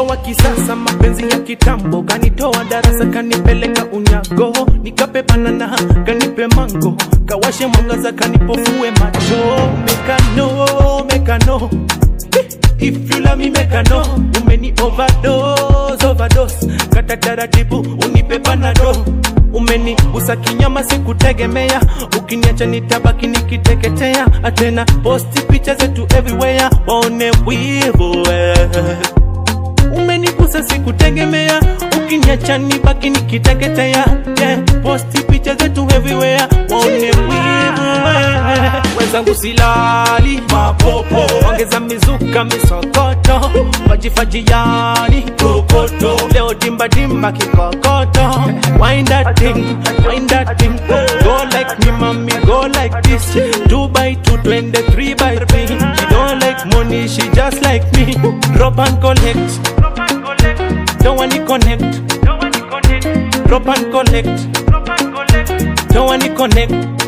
wa kisasa, mapenzi ya kitambo, kanitoa darasa, kanipeleka unyago, nikape banana, kanipe mango, kawashe mwangaza, kanipofue macho, mekano mekano If you love me make I know Umeni overdose, overdose Kata taratibu unipe panado Umeni usa kinyama sikutegemea Ukiniacha nitabaki nikiteketea Atena posti picha zetu everywhere Waone wivu eh. Umenigusa sikutegemea Ukiniacha nibaki nikiteketea yeah. Posti picha zetu everywhere Waone wivu eh. Wenzangu silali mapopo Ongeza mizuka misokoto Fajifaji yani kokoto Leo dimba dimba kikokoto Wind that thing, wind that thing Go like me mommy, go like this Two by two, twenty, three by three She don't like money, she just like me Drop and collect Don't want to connect Drop and collect Don't want to connect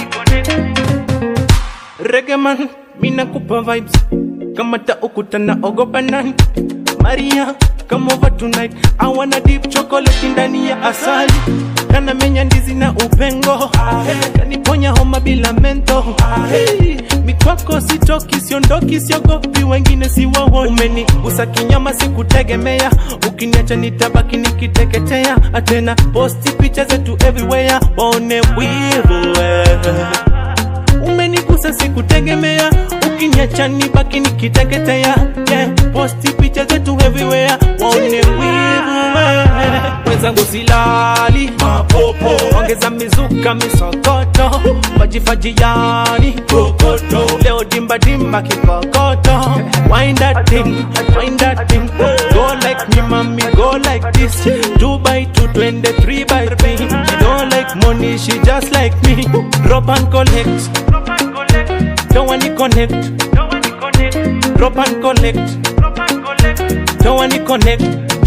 Reggae man, mina kupa vibes Kama ta ukutana ogopa nani Maria, come over tonight I wanna deep chocolate ndani ya asali Kana menya ndizi na upengo Kaniponya homa bila mento Mikwako sitoki, siondoki, siogopi Wengine si wawo Umeni usa kinyama sikutegemea Ukiniacha nitabaki nikiteketea Atena posti picha zetu everywhere Waone wivu eh umenigusa sikutegemea ukiniacha nibaki nikiteketea yeah. posti picha zetu everywhere waone wivu eh. wenzangu silali mapopo ongeza mizuka misokoto fajifaji yani kokoto leo dimba dimba kikokoto wind that thing wind that thing go like me mommy go like this two by two twenty three by three she don't like money she just like me drop and collect don't want to connect drop and collect don't want to connect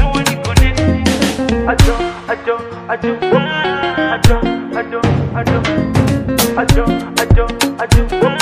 Ajo, ajo, ajo, ajo, ajo, ajo, ajo, ajo, ajo.